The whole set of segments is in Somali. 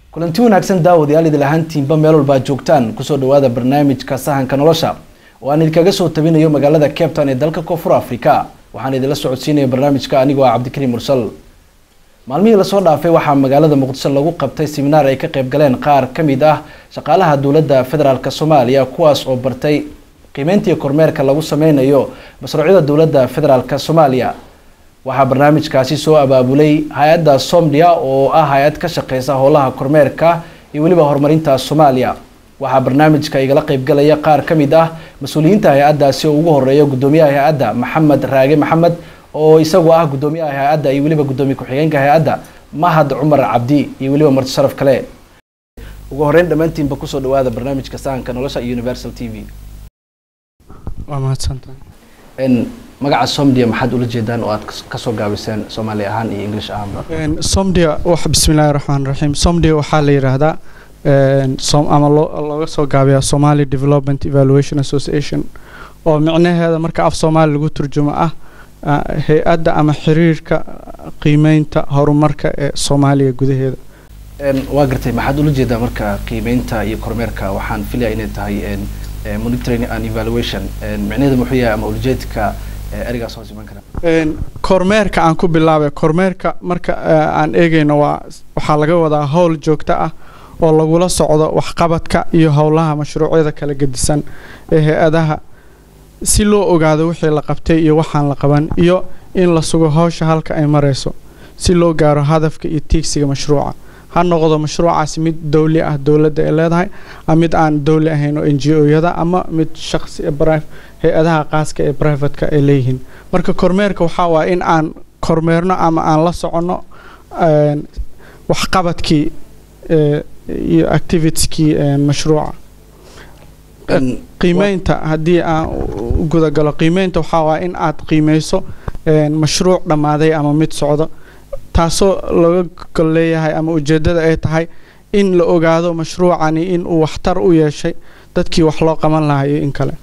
kulanti wanaagsan daawadayaal idil ahaantiinba meel walbaa joogtaan kusoo dhawaada barnaamijka sahanka nolosha oo aan idinkaga soo tabinayo magaalada cape town ee dalka koonfur africa waxaan idinla socodsiinaya barnaamijka anigoo ah cabdikariim mursal maalmihii lasoo dhaafay waxaa magaalada muqdisho lagu qabtay siminaar ay ka qayb galeen qaar ka mid ah shaqaalaha dowladda federaalk soomaaliya kuwaas oo bartay qiimeyntii kormeerka lagu sameynayo mashruucyada dowladda federaalk soomaaliya waxaa barnaamijkaasi soo abaabulay hay-adda somdia oo ah hay-ad ka shaqeysa howlaha kormeerka iyo weliba horumarinta soomaaliya waxaa barnaamijka igala qeybgalaya qaar ka mid ah mas-uuliyiinta hay-addaasi oo ugu horeeya guddoomiyaha hay-adda maxamed raage maxamed oo isagu ah guddoomiyaha hay-adda iyo weliba guddoomiye ku-xigeenka hay-adda mahad cumar cabdi iyo weliba marti sharaf kale ugu horeyn dhammaantiinba kusoo dhawaada barnaamijka sahanka nolosha iyo universal t v waa mahadsantahay magaca somdia maxaad ula jeedaan oo aad kasoo gaabiseen soomaali ahaan iyo english ahaanba somdia wax bismillahi raxmaan raxiim somdia waxaa la yidhaahdaa ama looga soo gaabiyaa somali development evaluation association oo micnaheeda marka af soomaali lagu turjumo ah hay-adda ama xiriirka qiimeynta horumarka ee soomaaliya gudaheeda waa gartay maxaad ula jeedaa marka qiimeynta iyo kormeerka waxaan filaya inay tahay monitoring and evaluation micnaheedu muxuu yahay ama ujeedka erigaas hoos iman kara kormeerka aan ku bilaabay kormeerka marka aan eegayno waa waxaa laga wadaa howl joogto ah oo lagula socdo waxqabadka iyo howlaha mashruucyada kala gedisan ee hay-adaha si loo ogaado wixii la qabtay iyo waxaan la qaban iyo in la sugo howsha halka ay marayso si loo gaaro hadafka iyo tiigsiga mashruuca ha noqdo mashruucaasi mid dowli ah dowladda ay leedahay mid aan dowli ahayn oo n g o-yada ama mid shaqsi hay-adaha qaaska ee brivatka ay leeyihiin marka kormeerka waxaa waaya in aan kormeerno ama aan la soconno waxqabadkii iyo activitieskii mashruuca qiimeynta haddii aan gudagalo qiimeynta waxaa waaya in aad qiimeyso mashruuc dhammaaday ama mid socdo taasoo laga gol leeyahay ama ujeeddada ay tahay in la ogaado mashruucani in uu waxtar u yeeshay dadkii wax loo qaban lahaa iyo in kale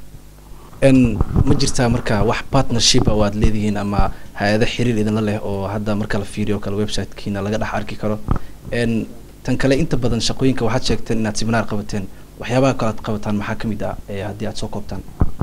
ma jirtaa marka wax partnership oo aad leedihiin ama hay-ado xiriir idinla leh oo hadda marka la fiiriyo kale websitekiina laga dhex arki karo tan kale inta badan shaqooyinka waxaad sheegteen inaad siminaar qabateen waxyaabaha kale aad qabataan maxaa ka mid ah haddii aad soo koobtaan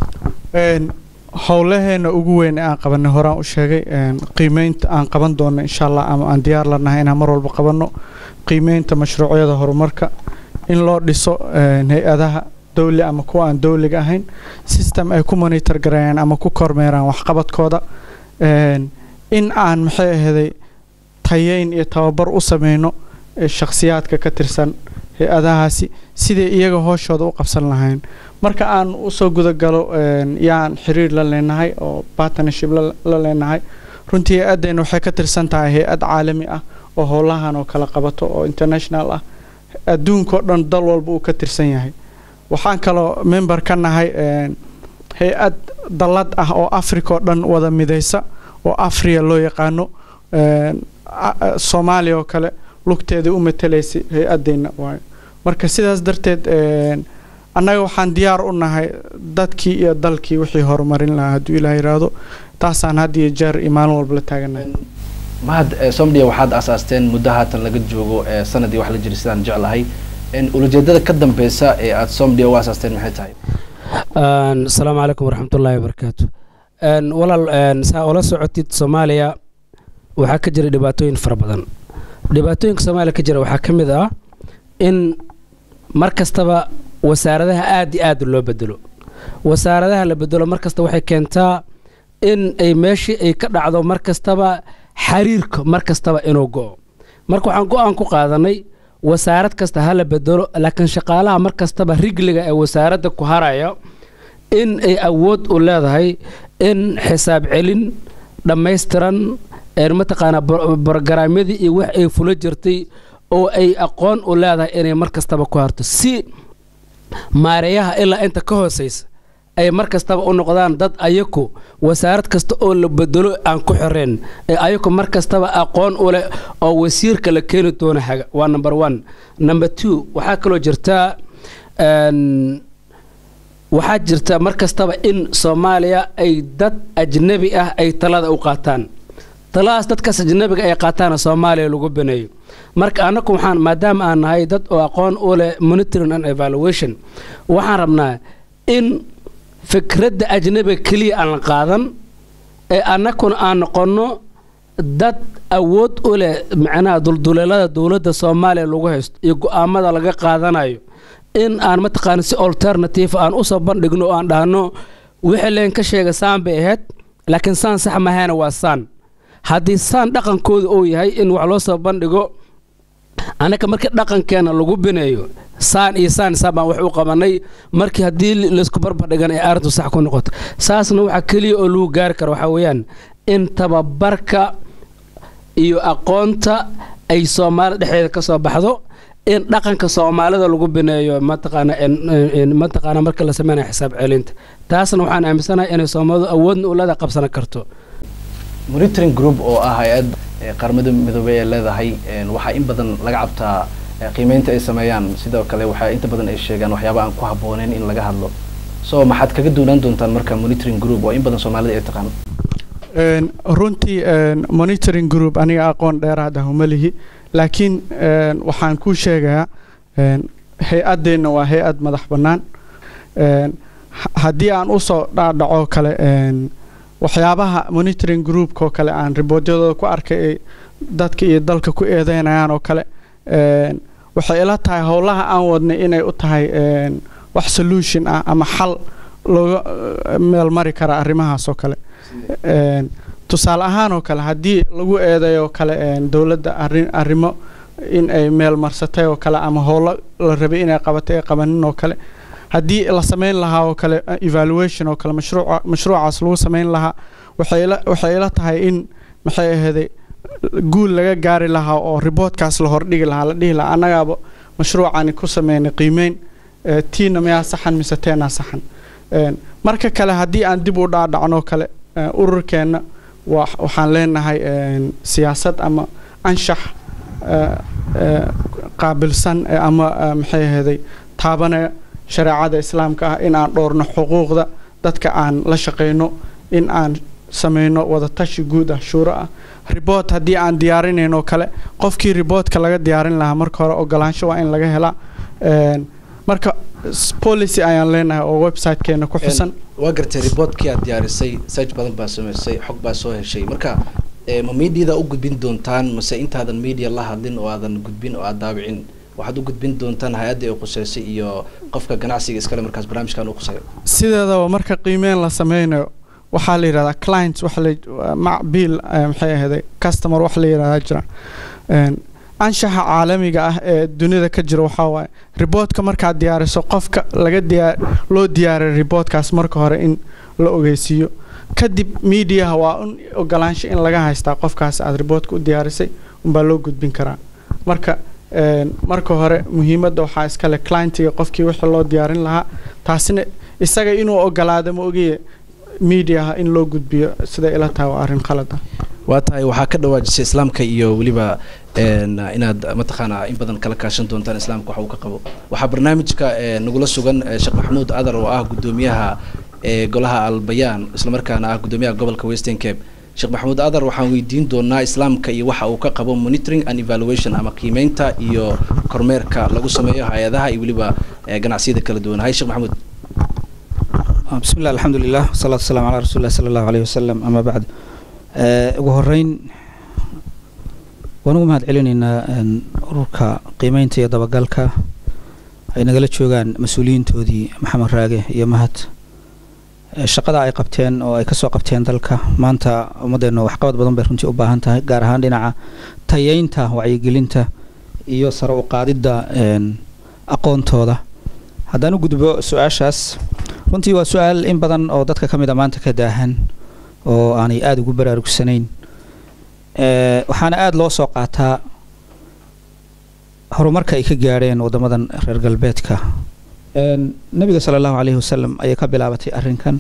howlaheena ugu weyn ee aan qabanay horaan u sheegay qiimeynta aan qaban doono insha allah ama aan diyaar lanahay inaan mar walba qabanno qiimeynta mashruucyada horumarka in loo dhiso hay-adaha dowli ama kuwa aan dowliga ahayn system ay ku monitor gareeyaan ama ku kormeeraan waxqabadkooda in aan maxay ahaday tayeyn iyo tababar u sameyno shakhsiyaadka ka tirsan hay-adahaasi siday iyaga hooshooda u qabsan lahayn marka aan usoo gudagalo yaan xiriir la leenahay oo partnership la leenahay runtii hay-addeenna waxay ka tirsan tahay hay-ad caalami ah oo howlahan oo kala qabato oo international ah adduunkao dhan dal walba uu ka tirsan yahay waxaan kaloo member ka nahay hay-ad dallad ah oo africa oo dhan wada midaysa oo afriya loo yaqaano soomaaliya oo kale lugteedii u matalaysay hay-addeenna waayo marka sidaas darteed annaga waxaan diyaar u nahay dadkii iyo dalkii wixii horumarin lahaa hadduu ilaah yidhaahdo taasaan had iyo jeer iyo maalin walba la taaganahay mahad somdia waxaad asaasteen muddo haatan laga joogo sanadii wax la jira sidaan jeclahay ulajeedada ka dambeysa ee aada somdia u asaasteen maxay tahay asalaamu calaykum waraxmatullaahi wabarakaatu walaal saa ula socotid soomaaliya waxaa ka jira dhibaatooyin fara badan dhibaatooyinka soomaaliya ka jira waxaa ka mid ah in mar kastaba wasaaradaha aada iyo aada loo bedelo wasaaradaha la bedelo mar kasta waxay keentaa in ay meeshii ay ka dhacdo mar kastaba xiriirka mar kastaba inuu go-o marka waxaan go-aan ku qaadanay wasaarad kasta ha la bedelo laakiin shaqaalaha mar kastaba rigliga ee wasaaradda ku haraya in ay awood u leedahay in xisaab celin dhammaystiran mataqaanaa brogaraamyadii iyo wax ay fula jirtay oo ay aqoon u leedahay inay mar kastaba ku harto si maareeyaha ilaa inta ka hoosaysa ay mar kastaba u noqdaan dad ayaku wasaarad kasta oo la bedelo aan ku xoreen ee ayaku mar kastaba aqoon u leh oo wasiirka la keeni doona haga waa number one number two waxaa kaloo jirtaa waxaa jirta mar kastaba in soomaaliya ay dad ajnabi ah ay talada u qaataan taladaas dadkaas ajnabiga ay qaataana soomaaliya lagu baneeyo marka annagu waxaan maadaama aan nahay dad oo aqoon u leh monitoring and evaluation waxaan rabnaa in fikradda ajnabiga keliya aan la qaadan ee annaguna aan noqonno dad awood u leh macnaha dulduleelada dowladda soomaaliya lagu haysto iyo go'aamada laga qaadanayo in aan mataqaana si alternative aan usoo bandhigno oo aan dhahno wixii leen ka sheega saan bay ahayd laakiin saan sax mahayna waa saan haddii saan dhaqankooda uu yahay in wax loo soo bandhigo annaka markii dhaqankeena lagu bineeyo saan iyo saan saan baan wax u qabanay markii haddii laysku barbardhigan ay arrintu sax ku noqoto saasna waxaa keliya oo lagu gaari karo waxaa weeyaan in tababarka iyo aqoonta ay soomaalida dhexdeeda ka soo baxdo in dhaqanka soomaalida lagu bineeyo mataqaana mataqaana marka la sameynaya xisaab celinta taasna waxaan aaminsanahay inay soomaalidu awoodna u leeda qabsan karto monitoring group oo ah hay-ad qaramada midoobey ee leedahay waxaa in badan laga cabtaa qiimeynta ay sameeyaan sidoo kale waxaa inta badan ay sheegaan waxyaaba aan ku habbooneyn in laga hadlo so maxaad kaga duunaan doontaan marka monitoring group oo in badan soomaalida ay taqaan runtii monitoring group aniga aqoon dheeraad ah uma lihi laakiin waxaan kuu sheegayaa hay-addeenna waa hay-ad madax bannaan haddii aan usoo dhaadhaco kale waxyaabaha monitoring groupka oo kale aan riboodyadooda ku arkay ay dadka iyo dalka ku eedeynayaan oo kale waxay ila tahay howlaha aan wadnay inay u tahay wax solution ah ama xal looga meel mari kara arrimahaas oo kale tusaale ahaan oo kale haddii lagu eedeeyo kale dowladda arrin arrimo in ay meel marsatay oo kale ama howlo la rabay inay qabatay ay qabanin oo kale haddii la samayn lahaa oo kale evaluation oo kale mashruuca mashruucaas lagu samayn lahaa waxay ila waxay ila tahay in maxay ahaday guul laga gaari lahaa oo riboodkaas la hordhigi lahaa la dhihi lahaa annagaaba mashruucani ku sameynay qiimeyn tiina miyaa saxan mise teenaa saxan marka kale haddii aan dib u dhaadhacno kale ururkeenna waxaan leenahay siyaasad ama anshax qaabilsan ama maxay ahaday taabanaya shareecada islaamka ah in aan dhoorno xuquuqda dadka aan la shaqayno in aan sameyno wadatashi guud ah shuuro ah riboort haddii aan diyaarinayno kale qofkii riboortka laga diyaarin lahaa marka hore ogolaansho waa in laga helaa marka policy ayaan leenahay oo websitekeena ku xusan waa gartay riboortkii aad diyaarisay search badan baa samaysay xog baa soo heshay marka ma mediada u gudbin doontaan mase intaadan media la hadlin oo aadan gudbin oo aad daabicin waxaad u gudbin doontaan hay-adda ay quseysay iyo qofka ganacsiga iskale markaas barnaamijkan u quseeyo sideedaba marka qiimeyn la sameynayo waxaa la yidhahdaa clients waxa la macbiil maxay ahaday customer wax la yidhahdaa jira anshaxa caalamiga ah ee dunida ka jira waxaa waaye riboortka markaad diyaariso qofka laga diyaa loo diyaariya riboortkaas marka hore in la ogeysiiyo kadib mediaha waa un ogolaansho in laga haystaa qofkaas aad riboortka u diyaarisay unbaa loo gudbin karaa marka marka hore muhiimadda waxaa iskale clientiga qofkii wixii loo diyaarin lahaa taasina isaga inuu ogolaado ma ogiye mediaha in loo gudbiyo sida ila tahay waa arrin khalad ah waa tahay waxaa ka dhawaajisay islaamka iyo weliba inaad mataqaana in badan kala kaashan doontaan islaamka waxa uu ka qabo waxaa barnaamijka nagula sugan sheekh maxamuud adar oo ah guddoomiyaha golaha albayaan islamarkaana ah guddoomiyaha gobolka western cape sheekh maxamuud adar waxaan weydiin doonaa islaamka iyo waxa uu ka qabo monitoring and evaluation ama qiimeynta iyo kormeerka lagu sameeyo hay-adaha iyo weliba ganacsiyada kala duwan hay sheekh maxamuud بسم الله الحمد لله والصلاة والسلام على رسول الله صلى الله عليه وسلم أما بعد ugu horeyn waan ugu mahad celinaynaa ururka qiimeynta iyo dabagalka ay nagala joogaan mas-uuliyiintoodii maxamed raage iyo mahad shaqada ay qabteen oo ay kasoo qabteen dalka maanta ummaddeena waxqabad badan bay runtii u baahan tahay gaar ahaan dhinaca tayeynta wacyigelinta iyo sare u qaadidda aqoontooda haddaan u gudbo su-aashaas runtii waa su-aal in badan oo dadka ka mid a maanta ka daahan oo aanay aada ugu baraarugsanayn waxaana aada loo soo qaataa horumarka ay ka gaadheen waddamadan reer galbeedka nabiga sala allahu caleyhi wasalam ayay ka bilaabatay arrinkan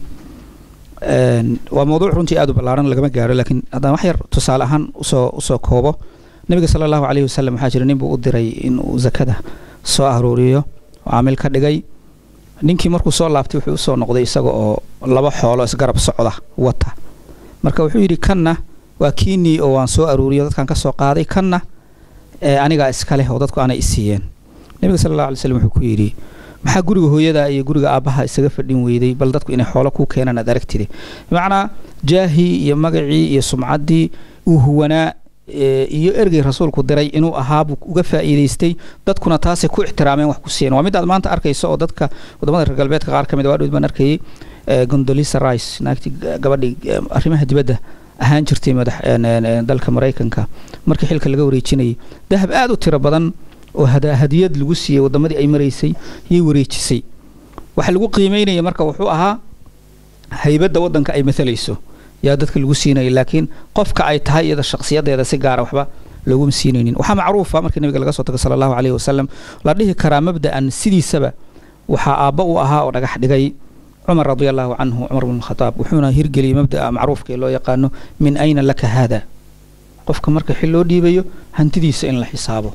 waa mawduuc runtii aada u ballaaran lagama gaaro laakiin haddaan wax yar tusaale ahaan usoo usoo koobo nabiga sala allahu caleyhi wasalam waxaa jira nin buu u diray inuu zakada soo aruuriyo oo caamil ka dhigay ninkii markuu soo laabtay wuxuu usoo noqday isaga oo laba xoolo isgarab socda wata marka wuxuu yidhi kanna waa kiinii oo waan soo aruuriyo dadkan ka soo qaaday kanna ee anigaa iska leh oo dadku aanay isiiyeen nebiga sala allahu alay slam wuxuu ku yidhi maxaa guriga hooyada iyo guriga aabbaha isaga fadhin weyday bal dadku inay xoolo ku keenaan aad aragtide bimacnaa jaahii iyo magacii iyo sumcaddii uu huwanaa iyo ergey rasuulku diray inuu ahaabuu uga faa'iidaystay dadkuna taasay ku ixtiraameen wax ku siiyeen waa mid aad maanta arkayso oo dadka wadamada reer galbeedka qaar ka mid waa dhowd baan arkayay gondolisa rice naagtii gabadhii arrimaha dibadda ahaan jirtay madax dalka maraykanka markii xilka laga wareejinayay dahab aad u tiro badan oo hadiyad lagu siiyey wadamadii ay maraysay yay wareejisay waxa lagu qiimeynaya marka wuxuu ahaa haybadda waddanka ay maalayso yaa dadka lagu siinaya laakiin qofka ay tahay iyada shakhsiyadeeda si gaara waxba looguma siinaynin waxaa macruufa markii nabiga laga soo tago sala allahu caleyhi wasalam la dhihi karaa mabda'an sidiisaba waxaa aabba u ahaa oo dhagax dhigay cumar radi allahu canhu cumar bn khataab wuxuuna hirgeliyey mabda'a macruufka ee loo yaqaano min ayna laka haada qofka marka xil loo dhiibayo hantidiisa in la xisaabo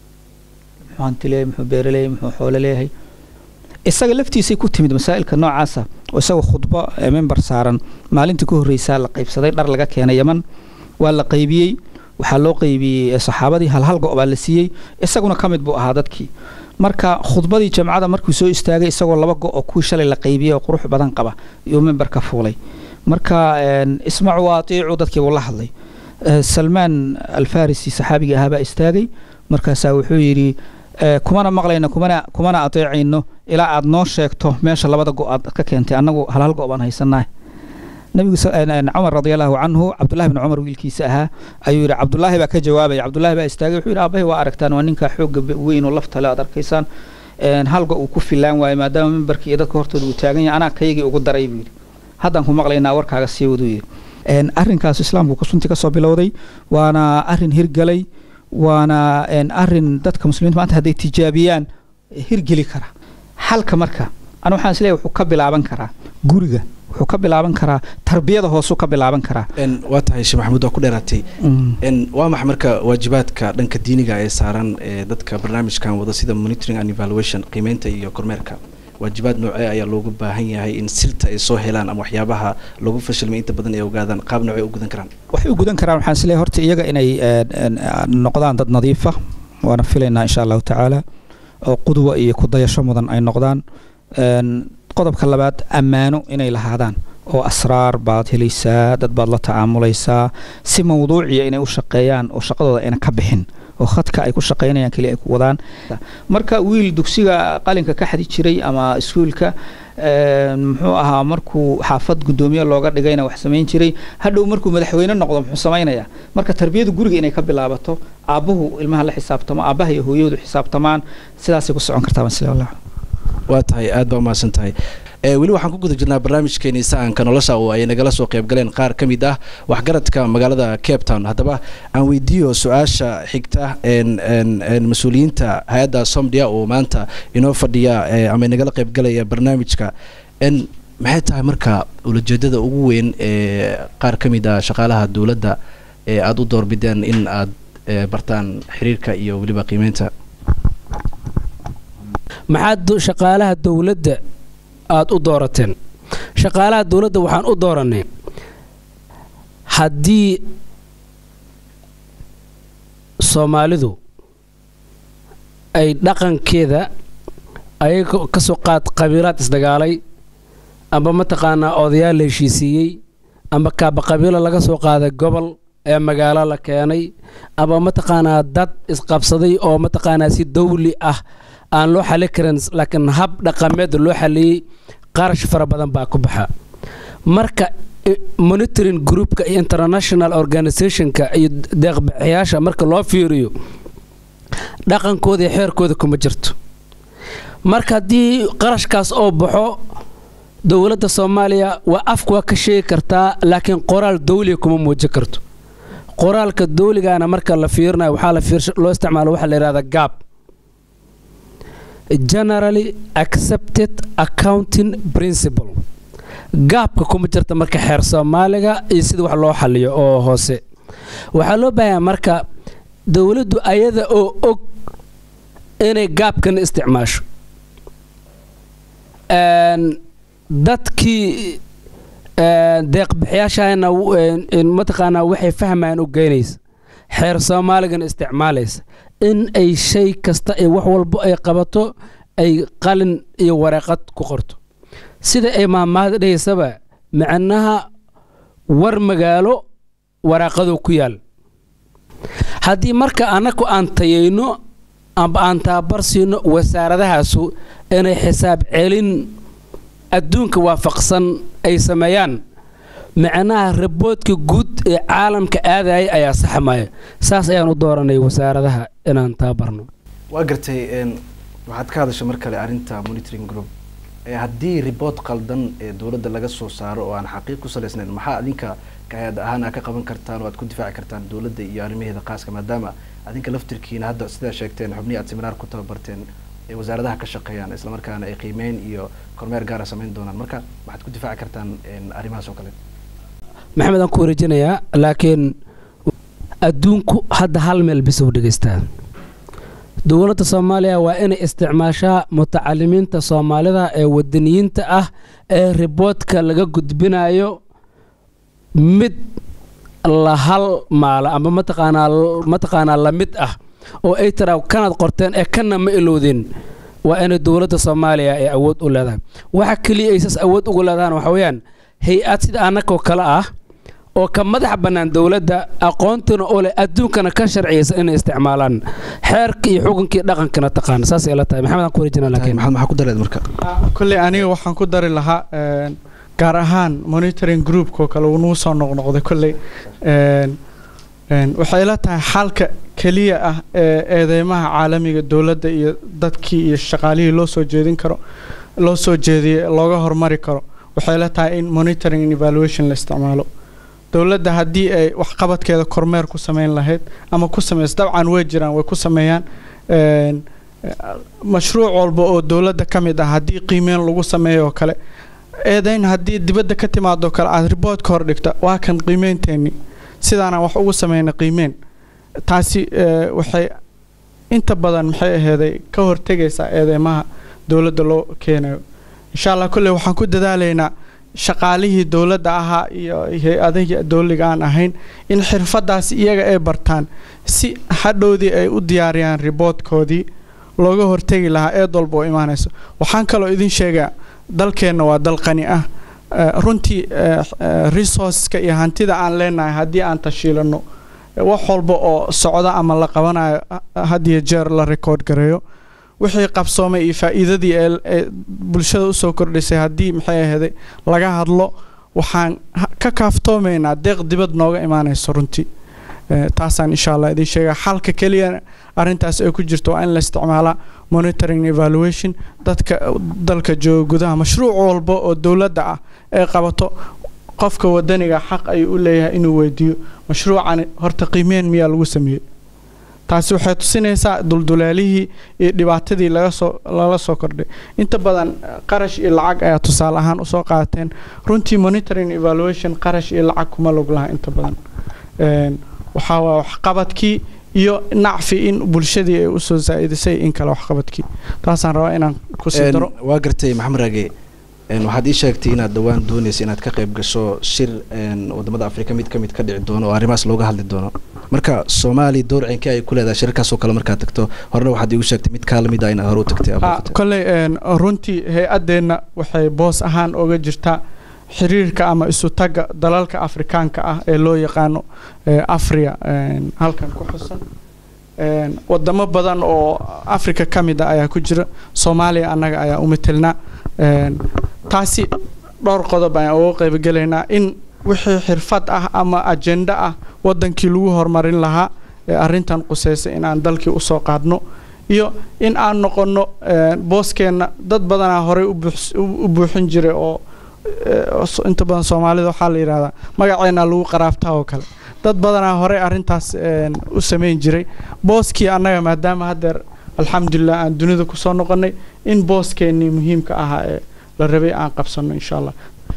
muxuu hanti leeyahay muxuu beere leeyahay muxuu xoolo leeyahay isaga laftiisay ku timid masaa'ilka noocaasa oo isagoo khudbo member saaran maalintii ku horreysaa la qaybsaday dhar laga keenay yaman waa la qaybiyey waxaa loo qaybiyey saxaabadii hal hal go' baa la siiyey isaguna ka mid buu ahaa dadkii marka khudbadii jamcada markuu soo istaagay isagoo laba go' oo kuwii shalay la qaybiyey oo qurux badan qaba iyuu memberka fuulay marka ismacu wa atiicu dadkii buu la hadlay salmaan alfarisi saxaabigii ahaabaa istaagay markaasaa wuxuu yidhi kumana maqlayno kumana kumana ateecayno ilaa aad noo sheegto meesha labada go aad ka keentay annagu hal hal go baan haysannaah nabigu cumar radiallahu canhu cabdullahi bni cumar wiilkiisa ahaa ayuu yidhi cabdullaahi baa ka jawaabaya cabdullahi baa istaagay wuxuu yidhi aabahay waa aragtaan waa ninkaa xoogga weyn oo laftale aad arkaysaan hal go uu ku filaan waayo maadaama mimbarkii iyo dadka hortooda uu taagan yahay anaa kaygii ugu daray buu yidhi haddaan ku maqlaynaa warkaaga sii waduu yidhi arrinkaas islaamku runtii kasoo bilowday waana arrin hirgalay waana arin dadka muslimiinta maanta hadday tijaabiyaan hirgeli kara xalka marka ana waxaan isleeyahay wuxuu ka bilaaban karaa guriga wuxuu ka bilaaban karaa tarbiyada hoosuu ka bilaaban karaa waa tahay sheekh maxamuud waa ku dheeraatay waa maxa marka waajibaadka dhanka diiniga ee saaran ee dadka barnaamijkan wada sida monitoring and evaluation qiimeynta iyo kormeerka waajibaad noocee ayaa loogu baahan yahay in silta ay soo helaan ama waxyaabaha lagu fashilmay inta badan ay ogaadaan qaab noocee u gudan karaan waxay u gudan karaan waxaan isleeyahay horta iyaga inay noqdaan dad nadiifa waana filaynaa insha allahu tacaala oo qudwa iyo kudayasho mudan ay noqdaan qodobka labaad ammaano inay lahaadaan oo asraar baad helaysaa dad baad la tacaamulaysaa si mawduuciya inay u shaqeeyaan oo shaqadooda ayna ka bixin oo khadka ay ku shaqaynayaan keliya ay ku wadaan marka wiil dugsiga qalinka ka xadi jiray ama iskuulka muxuu ahaa markuu xaafad guddoomiye looga dhigayna wax samayn jiray hadhow markuu madaxweyne noqdo muxuu samaynayaa marka tarbiyada guriga inay ka bilaabato aabbuhu ilmaha la xisaabtamo aabbaha iyo hooyadu xisaabtamaan sidaasay ku socon kartaa masle allah waa tahay aad baa umahadsan tahay weli waxaan ku guda jirnaa barnaamijkeeni sahanka nolosha oo ay nagala soo qayb galeen qaar ka mid ah waxgaradka magaalada cape town haddaba aan weydiiyo su-aasha xigta mas-uuliyiinta hay-adda somdia oo maanta inoo fadhiya ama nagala qayb galaya barnaamijka maxay tahay marka ulajeedada ugu weyn ee qaar ka mid ah shaqaalaha dowladda ee aada u doorbideen in aad bartaan xiriirka iyo weliba qiimeynta maxaad shaqaalaha dowladda aada u doorateen shaqaalaha dowladda waxaan u dooranay haddii soomaalidu ay dhaqankeeda ayaga ka soo qaad qabiilaad isdagaalay amba mataqaanaa odayaal la heshiisiiyey amba kaaba qabiilo laga soo qaaday gobol ee magaalo la keenay amba mataqaanaa dad isqabsaday oo mataqaanaa si dawli ah aan loo xali karin laakiin hab dhaqameed loo xaliyey qarash fara badan baa ku baxa marka monitoring groupka iyo international organizationka iyo deeqbixiyaasha marka loo fiiriyo dhaqankooda iyo xeerkooda kuma jirto marka haddii qarashkaas oo baxo dowladda soomaaliya waa afka waa ka sheegi kartaa laakiin qoraal dawliga kuma muujin karto qoraalka dawligana marka la fiirinayo waxaa la loo isticmaalo waxaa la yidhahda gaab generally accepted accounting principle gaabka kuma jirta marka xeer soomaaliga iyo sida wax loo xaliyo oo hoose waxaa loo baahanyaa marka dowladdu ayada oo og inay gaabkana isticmaasho dadkii deeqbixiyaashana mataqaanaa waxay fahmayaan u geynaysa xeer soomaaligana isticmaalaysa in ay shay kasta ee wax walbo ay qabato ay qalin iyo wareeqad ku qorto sida ay maamaada dhahaysaba macnaha war magaalo waraaqadu ku yaal haddii marka annaku aan tayayno amba aan tababar siino wasaaradahaasu inay xisaab celin adduunka waafaqsan ay sameeyaan macnaha raboodka guud ee caalamka aadaya ayaa saxmaya saas ayaan u dooranay wasaaradaha inaan tababarno waa gartay waxaad ka hadashay mar kale arrinta monitoring group haddii riboort qaldan ee dowladda laga soo saaro oo aan xaqiiq ku salaysnayn maxaa adinka hay-ad ahaan aa ka qaban kartaan oo aad ku difaaci kartaan dowladda iyo arrimaheeda khaaska maadaama adinka laftirkiina hadda sidaa sheegteen xubnihii aad seminaar ku tababarteen ee wasaaradaha ka shaqeeyaan islamarkaana ay qiimeyn iyo kormeer gaara samayn doonaan marka waxaad ku difaaci kartaan arrimahaas oo kale maxamed aan ku wareejinayaa laakiin adduunku hadda hal meel bisa u dhegaystaa dowladda soomaaliya waa inay isticmaashaa mutacalimiinta soomaalida ee wadaniyiinta ah ee riboodka laga gudbinayo mid la hal maala amba mataqaanaa mataqaanaa la mid ah oo ay tiraa kanaad qorteen ee kana ma ilowdeen waa inay dowladda soomaaliya ay awood u leedahay waxa keliya ay saas awood ugu leedahan waxa weeyaan hay-ad sida annagoo kale ah oo ka madax bannaan dowladda aqoontuna u leh adduunkana ka sharciyaysa inay isticmaalaan xeerka iyo xukunkii dhaqankana taqaana saasay la tahay maxamed aan ku wareejinaa laakiin maxamed maxaa ku dareed marka kolley aniga waxaan ku dari lahaa gaar ahaan monitoring groupkoo kale uu nagu soo noqnoqday kolley waxay la tahay xalka keliya ah ee eedeymaha caalamiga dowladda iyo dadkii iyo shaqaalihii loo soo jeedin karo loo soo jeediyey looga hormari karo waxay la tahay in monitoring and evaluation la isticmaalo dowladda haddii ay waxqabadkeeda kormeer ku sameyn lahayd ama ku sameys dabcan way jiraan way ku sameeyaan mashruuc walba oo dowladda ka mid ah haddii qiimeyn lagu sameeyo oo kale eedayn haddii dibadda ka timaado kale aad riboodka hor dhigta waa kan qiimeynteeni sidaanaan wax ugu sameyna qiimeyn taasi waxay inta badan maxay aheeday ka hortegaysaa eedeymaha dowladda loo keenayo insha allah kolley waxaan ku dadaalaynaa shaqaalihii dowladda ahaa iyo hay-adihii dowliga aan ahayn in xirfadaas iyaga ay bartaan si hadhowdii ay u diyaariyaan riboodkoodii looga hortegi lahaa eed walba oo imaanayso waxaan kaloo idin sheegaa dalkeenna waa dal qani ah runtii resourceska iyo hantida aan leenahay haddii aan tashiilano wax walba oo socda ama la qabanayo hadiyo jeer la record gareeyo wixii qabsoomay iyo faa'iidadii ee bulshada usoo kordhisay haddii maxay aheeday laga hadlo waxaan ka kaaftoomaynaa deeq dibad nooga imaanayso runtii taasaan insha allah idin sheegaa xalka keliya arrintaas ay ku jirto waa in la isticmaalaa monitoring evaluation dadka dalka jooga gudaha mashruuc walba oo dowladda ah ee qabato qofka wadaniga xaq ayuu u leeyahay inuu weydiiyo mashruucani horta qiimeen miyaa lagu sameeyey taasi waxay tusinaysaa duldulaalihii iyo dhibaatadii laga soo lala soo kordhay inta badan qarash iyo lacag ayaa tusaale ahaan usoo qaateen runtii monitoring evaluation qarash iyo lacag kuma log laha inta badan waxaa waa waxqabadkii iyo nacfi in bulshadii ay usoo zaa'idisay in kale waxqabadkii taasaan rabaa inaan kusii daro waa gartay maxamed raage waxaad ii sheegtay inaad dhowaan doonaysa inaad ka qayb gasho shir wadamada afrika mid ka mid ka dhici doono oo arrimahaas looga hadli doono marka soomaaliya door cinkii ay ku leedahay shirarkaasoo kale markaad tagto horena waxaad iigu sheegtay mid kaa lamid ah inaad hore u tagtay kolley runtii hay-adeenna waxay boos ahaan oga jirtaa xiriirka ama isu tagga dalalka afrikaanka ah ee loo yaqaano afria halkan ku xusan wadamo badan oo africa ka mid ah ayaa ku jira soomaaliya annaga ayaa u matelnaa taasi dhowr qodob ayaan uga qaybgelaynaa in wixii xirfad ah ama ajenda ah wadankii lagu horumarin lahaa ee arrintan quseysa inaan dalkii usoo qaadno iyo in aan noqonno booskeenna dad badanaa horey u buuxin jiray oo inta badan soomaalida waxaa la yidhahdaa magaceena lagu qaraabtaa oo kale dad badanaa horey arrintaas u samayn jiray booskii annaga maadaama haddeer alxamdulilah aan dunida kusoo noqonnay in booskeenii muhiimka ahaa ee la rabay aan qabsanno insha allah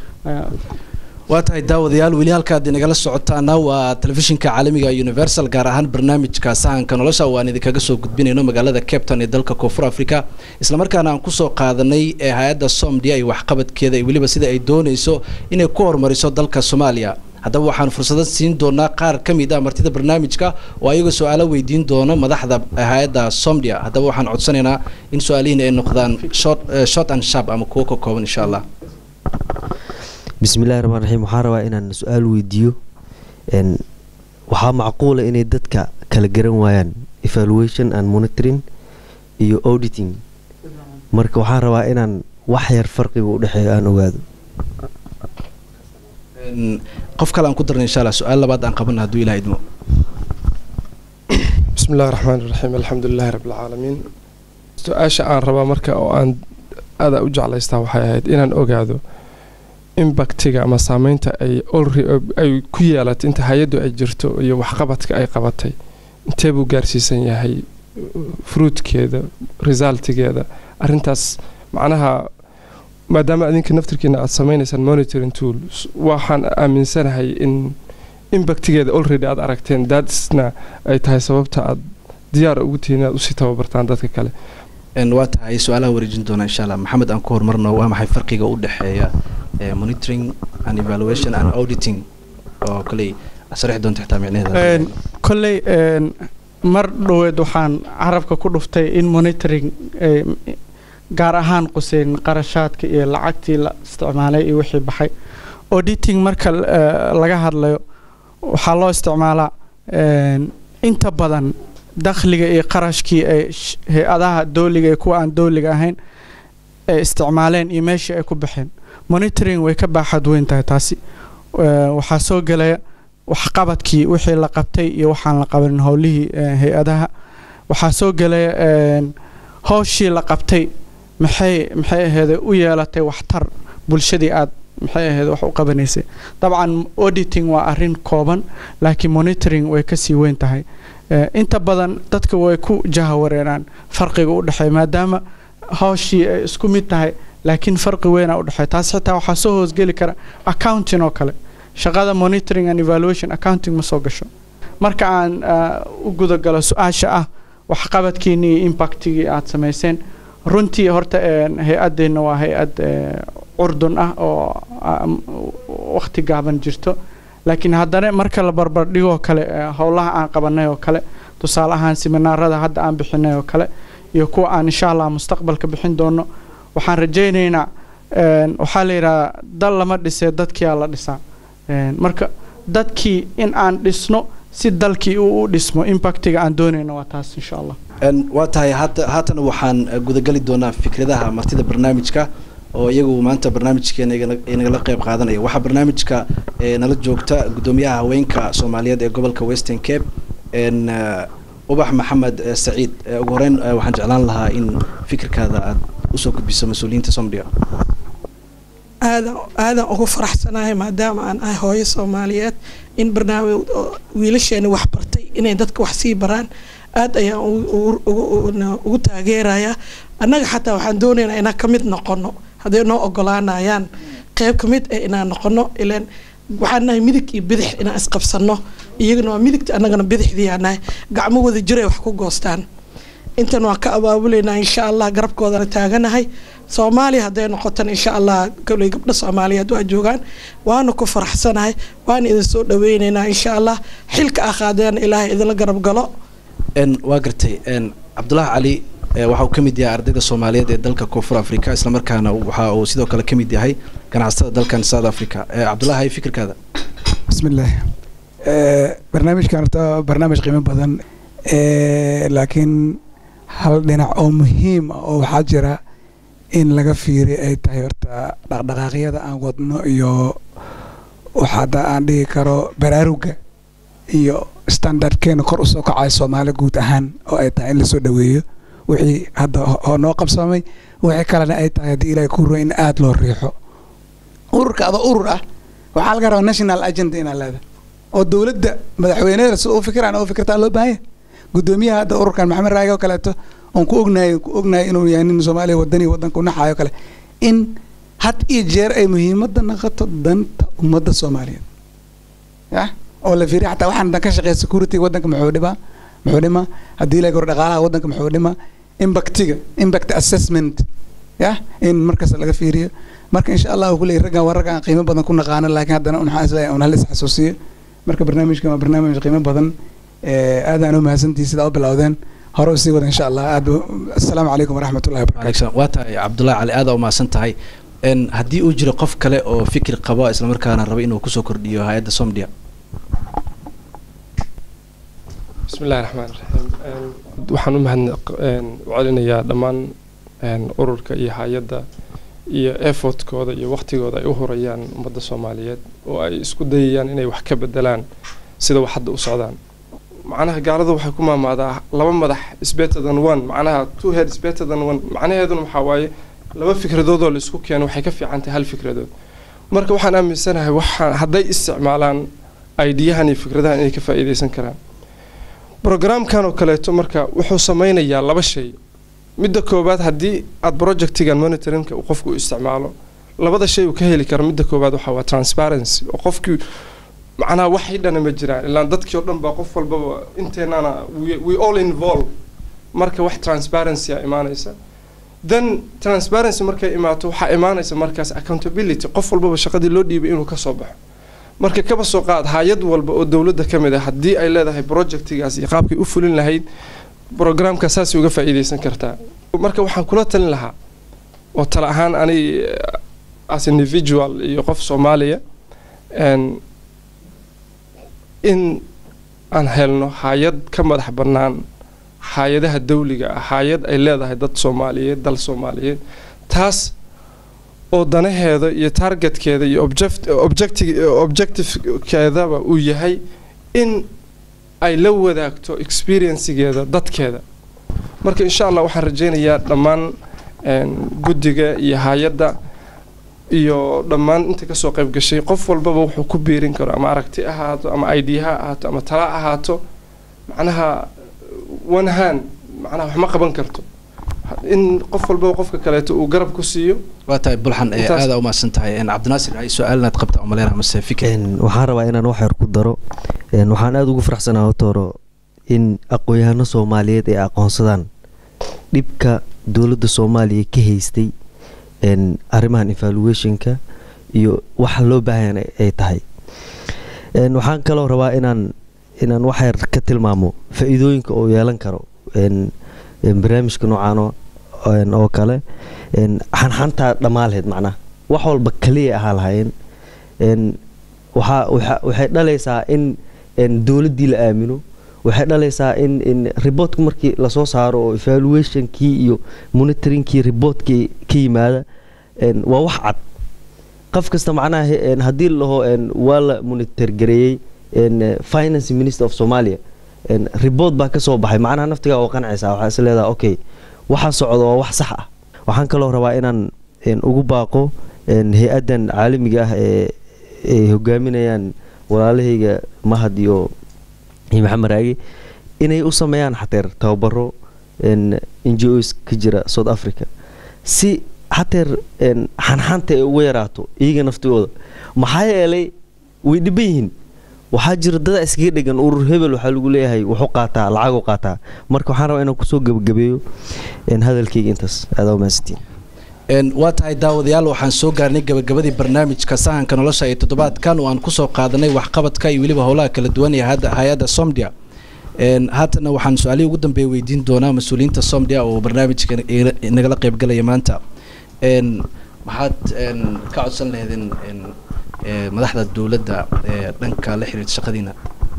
waa tahay daawadayaal weli halkaad inagala socotaana waa telefishinka caalamiga universal gaar ahaan barnaamijka sahanka nolosha oo aan idinkaga soo gudbinayno magaalada capton ee dalka koonfur africa islamarkaana aan kusoo qaadanay ee hay-adda somdia iyo waxqabadkeeda iyo weliba sida ay doonayso inay ku horumariso dalka soomaaliya haddaba waxaan fursado siin doonaa qaar ka mid ah martida barnaamijka oo ayaga su-aalo weydiin doono madaxda hay-adda somdia haddaba waxaan codsanaynaa in su-aalihiin ay noqdaan short eh, short and sharp ama kuwo ka kooban insha allah bismillahi raxmaan raxiim waxaan rabaa inaan su-aal weydiiyo n waxaa macquula inay dadka kala garan waayaan evaluation and monitoring iyo auditing marka waxaan rabaa inaan wax yar farqiga u dhexeeyo aan ogaado En, qof kale aan ku darna insha allah su-aal labaad aan qabana hadduu ilaha idmo بسم الله الرحمن الرحيم الحمد لله رب العالمين su-aasha aan rabaa marka oo aan aada u jeclaystaa waxay ahayd inaan ogaado impactiga ama saameynta ay alre- ay ku yeelatay inta hay-addu ay jirto iyo waxqabadka ay qabatay intee buu gaarsiisan yahay fruitkeeda resultigeeda arrintaas macnaha maadaama adinka naftirkiina aada sameynaysaan monitoring tools waxaan aaminsanahay in impactigeeda already aada aragteen daadisna ay tahay sababta aada diyaar ugu tihiin inaad usii tababartaan dadka kale En, waa tahay su-aalaha wareejin doona insha allah maxamed aan ku horumarno waa maxay farqiga u dhexeeya eh, monitoring and evaluation and auditing oo koley asrixi doonta xitaa micnaheeda Een, kolley een, mar dhoweed waxaan carabka ku dhuftay in monitoring eh, gaar ahaan quseyn qarashaadka iyo lacagtii la isticmaalay iyo wixii baxay auditing marka eh, laga hadlayo waxaa loo isticmaalaa een, inta badan dakhliga iyo qarashkii ay sh- hay-adaha dowliga iyo kuwa aan dowliga ahayn ay isticmaaleen iyo meeshii ay ku baxeen monitoring way ka baaxad weyn tahay taasi Eh, waxaa soo gelaya waxqabadkii wixii la qabtay iyo waxaan la qabanin howlihii eh, hay-adaha waxaa soo gelaya een, howshii la qabtay maxay maxay aheede u yeelatay waxtar bulshadii aad maxay aheede wax u qabanaysay dabcan auditing waa arrin kooban laakiin monitoring way kasii weyn tahay Eh, inta badan dadka way ku jahawareeraan farqiga u dhexeeya maadaama hawshii ay isku mid tahay laakiin farqi weynaa u dhexeeya taas xitaa waxaa soo hoosgeli kara accounting oo kale shaqada monitoring and evaluation accounting ma soo gasho marka aan ah, u gudagalo su-aasha ah waxqabadkiinii iyo impactigii aad samayseen runtii horta een, hay-adeenna waa hay-ad eh, curdun ah oo ah, m- waqti gaaban jirto laakiin haddana marka la barbardhigoo kale eh, howlaha aan qabanay oo kale tusaale ahaan siminaarada hadda aan bixinay oo kale iyo kuwa aan insha allah mustaqbalka bixin doono waxaan rajaynaynaa een, waxaa la yidhahaa dal lama dhisee dadkiyaa la dhisaa Een, marka dadkii in aan dhisno si dalkii uu u dhismo impactiga aan doonayno waa taas insha allah En, waa tahay haata haatana waxaan eh, gudagali doonaa fikradaha martida barnaamijka oo iyagu maanta barnaamijkeena igana- inagala qeyb qaadanaya waxaa barnaamijka eh, nala joogta gudoomiyaha haweenka soomaaliyeed ee gobolka western cape en eh, ubax maxamed eh, saciid Eh, ugu horeyn eh, waxaan jeclaan lahaa in fikirkaada aad usoo gudbiso mas-uuliyiinta somdia aadan aadan ugu faraxsanahay maadaama aan ahay hooyo soomaaliyeed in barnaamij oo wiilasheena wax bartay inay dadka wax sii baraan aad ayaan ugu- ugu- ugu- ugu- ugu taageerayaa annaga xataa waxaan doonaynaa inaan ka mid noqono hadday noo ogolaanayaan qeyb ka mid ah inaan noqono ilaan waxaan nahay midig iyo bidix inaan isqabsano iyagana waa midigta annagana bidixdiyaa nahay gacmo wada jiray wax ku goostaan intan waan ka abaabulaynaa insha allah garabkoodana taaganahay soomaaliya hadday noqotan insha allah koley gabdho soomaaliyeed waa joogaan waana ku faraxsanahay waana idin soo dhaweynaynaa insha allah xilka ah qaadeen ilaahay idinla garab galo en waa gartay en cabdulaahi cali eh, waxa uu ka mid yahay ardayda soomaaliyeed ee dalka koonfur africa islamarkaana waxa uu sidoo kale ka mid yahay ganacsatada dalkan south africa Eh, cabdulaahi fikirkaada بسم الله آه، برنامج كان برنامج قيمة بدن آه، لكن هل دينا أو مهم أو حاجرة إن لغا فيري أي تايرتا دقدقاقية أن ودنو إيو وحادا أن دي كارو براروغا إيو ستاندرد كين كور أسو كعاي سومالي قوت أهان أو أي تاين لسو دويو وحي هذا هو نوقف سامي وحي كالنا أي تاين دي إلى كورو إن آد لو ريحو ururka ada urur ah waxaa laga rabaa national agenda inaad leedahay oo dowladda madaxweyneeda sida u fikiraan oo fikirtaa loo baahan yahay gudoomiyaha hadda ururkan maxamed raage oo kaleeto oon ku ognahay ku ognahay inuu yahay nin soomaaliya wadani wadanka u naxaayo kale in had iyo jeer ay muhiimadda noqoto danta ummadda soomaaliyeed ya oo la fiiriya xataa waxaan dan ka shaqeeya security wadanka muxuu dhibaa muxuu dhimaa haddii la goro dhaqaalaha wadanka muxuu dhimaa impactiga impact assessment ya in markasta laga fiiriyo marka insha allah kuley raggan waa raggan qiimo badan ku naqaana laakiin haddana unxaa isleeyahay un halis xasuusiyo marka barnaamijkan waa barnaamij qiimo badan aadaan u mahadsantihi sidaa u bilowdeen hore usii wada insha allah aad assalaamu calaykum waraxmatullahi wabarakatu waa tahay cabdullahi cali aada umahadsan tahay haddii uu jiro qof kale oo fikir qabo islamarkaana raba inuu kusoo kordhiyo hay-adda somdia bismi illahi raxmaan raxiim waxaan u mahad u celinayaa dhammaan ururka iyo hay-adda iyo effortkooda iyo waqtigooda ay u hurayaan ummadda soomaaliyeed oo ay isku dayayaan inay wax ka bedelaan sida wax hadda u socdaan macnaha gaalada waxay ku maamaadaa laba madax is better than one macnaha two head is better than one macnaheeduna waxaa waaye laba fikradood oo la isku keeno waxay ka fiican tahay hal fikradood marka waxaan aaminsanahay waxaan hadday isticmaalaan aidiyahan iyo fikradahan inay ka faa'iidaysan karaan brogramkan oo kaleeto marka wuxuu sameynayaa laba shay midda koowaad haddii aad projectigan monitoringka uu qofku isticmaalo labada shay uu ka heli karo midda koowaad waxaa waa transparency oo qofkii macnaha wax hidhana ma jiraan ilaan dadkii oo dhan baa qof walbaba inteenana we all involve marka wax transparency a imaanaysa then transparency markay imaato waxaa imaanaysa markaas accountability qof walbaba shaqadii loo dhiibay inuu kasoo baxo marka kaba soo qaad hay-ad walba oo dowladda ka mid ah haddii ay leedahay projectigaas iyo qaabkay u fulin lahayd programka saasay uga faa'iidaysan kartaa marka waxaan kula talin lahaa oo tala ahaan ani as individual iyo qof soomaaliya in aan helno hay-ad ka madax bannaan hay-adaha dawliga ah hay-ad ay leedahay dad soomaaliyeed dal soomaaliyeed taas oo danaheeda iyo targetkeeda iyo objectivekeedaba uu yahay in ay la wadaagto experiencegeeda dadkeeda marka insha allah waxaan rajeynayaa dhammaan guddiga iyo hay-adda iyo dhammaan inta kasoo qayb gashay qof walbaba wuxuu ku biirin karo ama aragti ahaato ama idea ha ahaato ama tala ahaato macnaha one hand macnaha wax ma qaban karto in qof walbaba qofka kaleeto uu garab ku siiyo waa tahay bulxan aada umahadsan tahay cabdinaasir hay su-aalnaad qabta umaleyna mase fikir waxaan rabaa inaan wax yar ku daro waxaan aada ugu faraxsanaa hotoro in aqoon-yahano soomaaliyeed ay aqoonsadaan dhibka dowladda soomaaliya ka haystay arrimahan evaluationka iyo waxa loo baahan ay tahay waxaan kaloo rabaa inaan inaan wax yar ka tilmaamo faa-iidooyinka oo yeelan karo barnaamijka noocaan oo kale xanxantaa dhammaaleed macnaha wax walba kaliya ahaa lahaayeen waxay dhalaysaa in dowladdii la aamino waxay dhalaysaa in in reportka markii lasoo saaro oo evaluationkii iyo monitoringkii reportkii ka yimaada waa wax cad qof kasta macnaha haddii laho waa la monitor gareeyey finance minister of somalia report baa kasoo baxay macnaha naftigaa oo qancaysa waxaa is leedaha okay waxa socda waa wax sax ah waxaan kaloo rabaa inaan ugu baaqo hay-addan caalamiga ah ee ay hogaaminayaan walaalahayga mahad iyo maxamed raagi inay u sameeyaan xateer tababaro n g os ka jira south africa si xateer xanxanta ay uga yaraato iyaga naftigooda maxaa yeelay way dhiban yihiin waxaa jira dada iskaga dhegan urur hebel waxaa lagu leeyahay wuxuu qaataa lacaguu qaataa marka waxaan rabaa inaan kusoo gebagabeeyo hadalkayga intaas aadaa umahadsantiin waa tahay daawadayaal waxaan soo gaarnay gabagabadii barnaamijka sahanka nolosha ee toddobaadkan oo aan kusoo qaadanay waxqabadka iyo weliba howlaha kala duwan ee hay-adda somdia haatana waxaan su-aalihii ugu dambeeya weydiin doonaa mas-uuliyiinta somdia oo barnaamijka nagala qeybgalaya maanta maxaad ka codsan laheedeen madaxda dowladda ee dhanka la xiriirta shaqadiina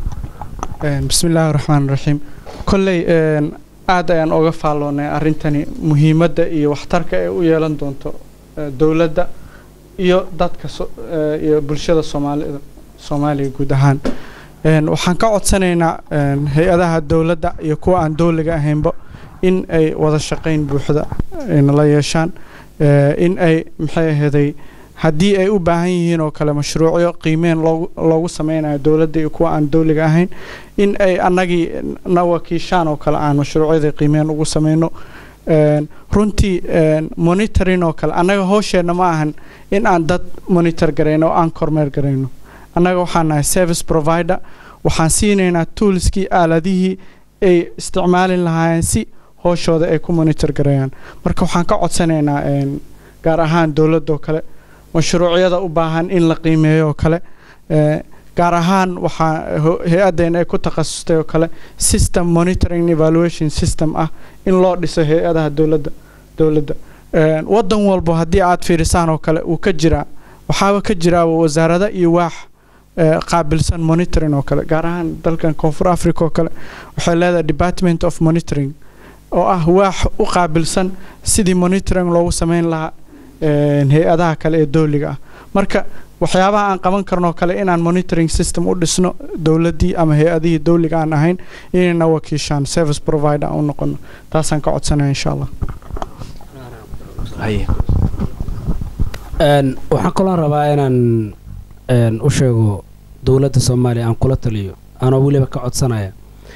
bismi illaahi raxmaan raxiim kolley aad ayaan oga faalloonay arrintani muhiimadda iyo waxtarka ay u yeelan doonto dowladda iyo dadka iyo bulshada soomaalida soomaaliya guud ahaan waxaan ka codsanaynaa hay-adaha dowladda iyo kuwa aan dowliga ahaynba in ay wada shaqayn buuxda nala yeeshaan in ay maxay aheeday haddii ay u baahan yihiin oo kale mashruucyo qiimeen loogu sameynayo dowladda iyo kuwa aan dowliga ahayn in ay annagii na wakiishaan oo kale aan mashruucyada qiimeen ugu sameyno runtii monitoring oo kale annaga hoosheenna ma ahan in aan dad monitor garayno oo aan kormeer garayno annaga waxaan nahay service provider waxaan siinaynaa toolskii aaladihii ay isticmaalin lahaayeen si hooshooda ay ku monitor gareeyaan marka waxaan ka codsanaynaa gaar ahaan dowladda oo kale mashruucyada u baahan in la qiimeeyo oo kale gaar ahaan waxaa hay-addeena ay ku takhasustay oo kale system monitoring evaluation system ah in loo dhiso hay-adaha dowladda dowladda waddan walbo haddii aad fiirisaan oo kale uu ka jiraa waxaaba ka jiraaba wasaarada iyo waax qaabilsan monitoring oo kale gaar ahaan dalkan koonfur africa oo kale waxay leedahay department of monitoring oo ah waax u qaabilsan sidii monitoring loogu sameyn lahaa hay-adaha kale ee dowliga ah marka waxyaabaha aan qaban karnoo kale inaan monitoring system u dhisno dowladdii ama hay-adihii dowliga aan ahayn inayna wakiishaan service provider aan u noqono taasaan ka codsanaya insha allah waxaan kaloo rabaa inaan u sheego dowladda soomaaliya aan kula taliyo anoo weliba ka codsanaya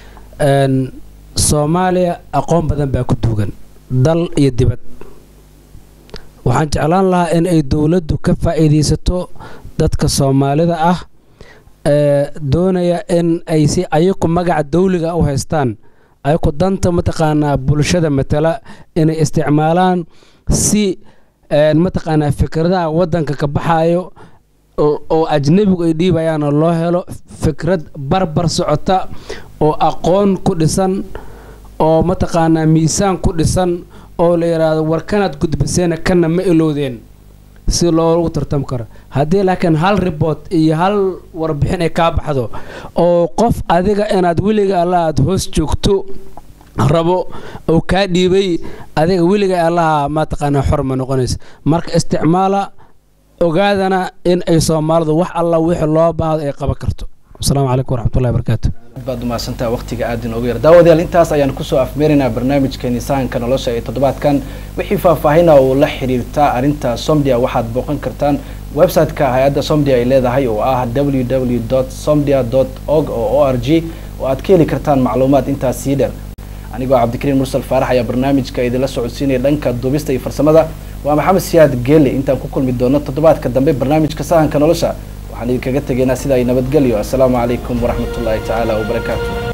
soomaaliya aqoon badan baa ku duugan dal iyo dibad waxaan jeclaan lahaa in ay dowladdu ka faa'iidaysato dadka soomaalida ah ee doonaya in ay si ayaku magaca dawliga u haystaan ayaku danta mataqaanaa bulshada matala inay isticmaalaan si mataqaanaa fikradaha waddanka ka baxaayo oo ajnebigu ay dhiibayaana loo helo fikrad barbar socota oo aqoon ku dhisan oo mataqaanaa miisaan ku dhisan oo la yidhaahdo war kanaad gudbiseena kana ma ilowdeen si loogu tartam karo haddii laakiin hal ribort iyo hal warbixin ay kaa baxdo oo qof adiga inaad weliga alla aad hoos joogto rabo oo kaa dhiibay adiga weliga allaha mataqaanaa xor ma noqonaysa marka isticmaala ogaadana in ay soomaalidu wax alla wixii loo baahdo ay qaban karto asalaamu calaykum waraxmatullahi barakaatu aad baad umahadsantaha waqtiga aad inoogu yar daawadayaal intaas ayaan kusoo afmeeraynaa barnaamijkeeni sahanka nolosha ee toddobaadkan wixii faahfaahina oo la xiriirta arrinta somdia waxaad booqan kartaan website-ka hay-adda somdia ay leedahay oo ah www somdia org oo o r g oo aad ka heli kartaan macluumaad intaas sii dheer anigoo cabdikariin mursal faarax ayaa barnaamijka idinla socodsiinaya dhanka duubista iyo farsamada waa maxamed siyaad geele intaan ku kulmi doono toddobaadka dambe barnaamijka sahanka nolosha waxaan idinkaga tegaynaa sida ay nabadgelyo assalaamu calaykum waraxmatullaahi tacaala wabarakaatu